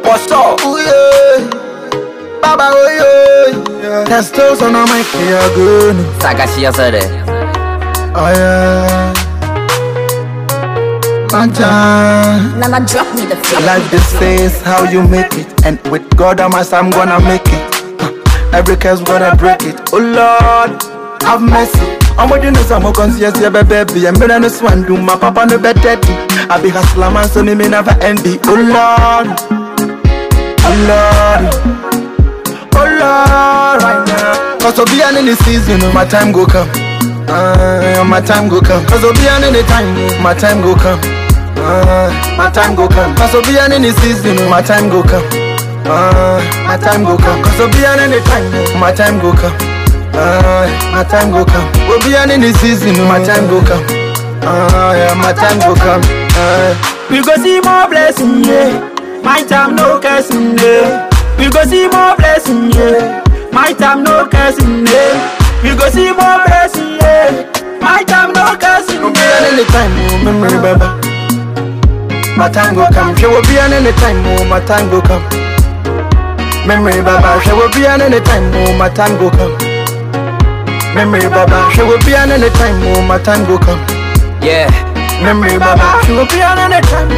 Bosso. Ooh yeah, Baba oh yeah. Testos on my care good. Sagashia said it. Oh yeah. Maja. Nana drop me the flow. Life this is how you make it, and with God on my side, I'm gonna make it. Uh, Every curse gonna break it. Oh Lord, have mercy. I'm with you know some conscious yeah baby. I'm better no swan do my papa no better. I be hustler man, so me me never envy. Oh Lord, oh Lord, oh Lord, right now. Cause I'll be an any season, my time go come. Uh, my time go come. Cause I'll be an any time, my time go come. Uh, my time go come. Cause I'll be an any season, my time go come. Uh, my time go come. Cause I'll be an any time, my time go come. Uh, my time go come. We'll be an any season, my time go come. Uh, yeah, my time go come. Uh, We go see more blessing, yeah. My time no cursing, yeah. We go see more blessing, yeah. My time no cursing, yeah. We go see more blessing, yeah. My time no cursing, we'll be an yeah. any time, oh, memory, baba. My time go come. She will be an any time, oh, my time go come. Memory, baba. She will be an any time, oh, my time go come. Memory, baba. She will be an any time, oh, my time go come. Yeah. Memory, baba. She will be an any time.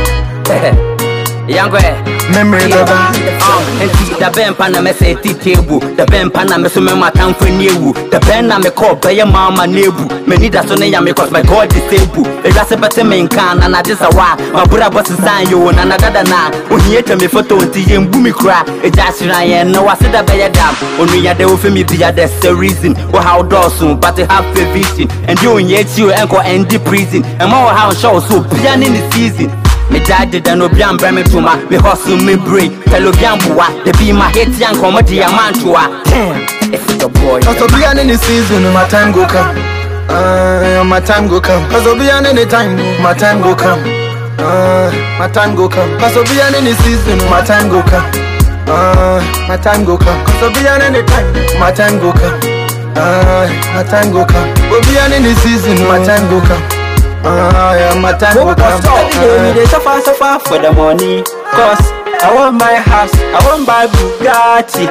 Yangwe. Memory, baba. Uh, enti da bɛn pa na mɛsɛ ti table da bɛn pa na mɛso mɛ matamfo ni ewu da bɛn na mekɔ bɛyɛ maama nebu m'ani da so ne yame cause my god is able ɛdwa sɛ bɛte me nka na nade sa wa mabora bɔ sesan yo na nadada na ohia twa me foto nti yɛmbu me kora ɛgya ahyera yɛn na wase da bɛyɛ dam onua dɛ wofi me bia there's a reason wohaw dɔɔso but you have a vision ɛnde onyɛ akyi o ɛnkɔ ɛndi prison ɛma wɔ ha nhyɛ wo so obia ne ne season me dad deda no obi ambrɛ me toma me hustle me brain pɛlɛ obi amboa de bi ma hit ya nkɔmmɔ de amantoa damn it's the boy Cause I'll be an any season, my time go come. Uh, my time go come. Cause I'll be an any time, my time go come. Uh, my time go come. Cause I'll be an any season, my time go come. Uh, my time go come. Cause I'll be an any time, my time go come. Uh, my time go come. We'll be an any season, my time go come. Uh, yeah, my time go come. Every day we Uh, dey suffer, suffer for the money. Cause I want my house, I want my Bugatti.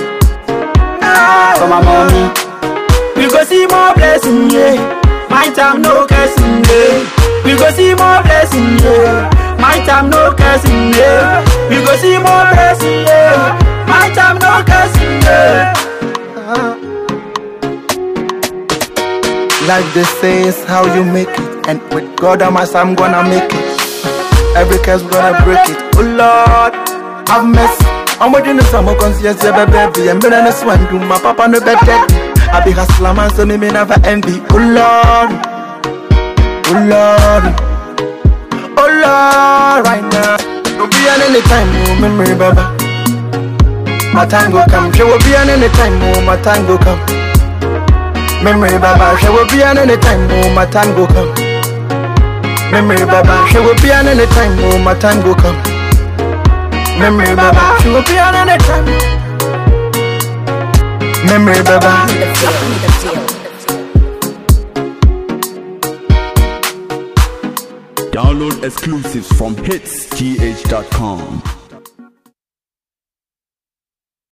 Ah, for my mommy. We go see more blessing, yeah. My time no cursing, yeah. We go see more blessing, yeah. My time no cursing, yeah. We go see more blessing, yeah. My time no cursing, yeah. Like they say, is how you make it. And with God on my side, I'm gonna make it. Every curse gonna break it. Oh Lord, have mercy. I'm with you no some conscious, yeah, baby. I'm better than swan do my papa no better. I be hustler man, so me me never envy. Oh Lord, oh Lord, oh Lord, right now. Don't be an any time, oh memory, baba. My time go come. She will be an any time, oh my time go come. Memory baba, she will be an any time, oh my time go come. Memory baba, she will be an any time, oh my time go come. Memory baba, she will be an any time. Memory baba. Drop me the flow. Download exclusives from hitsgh.com.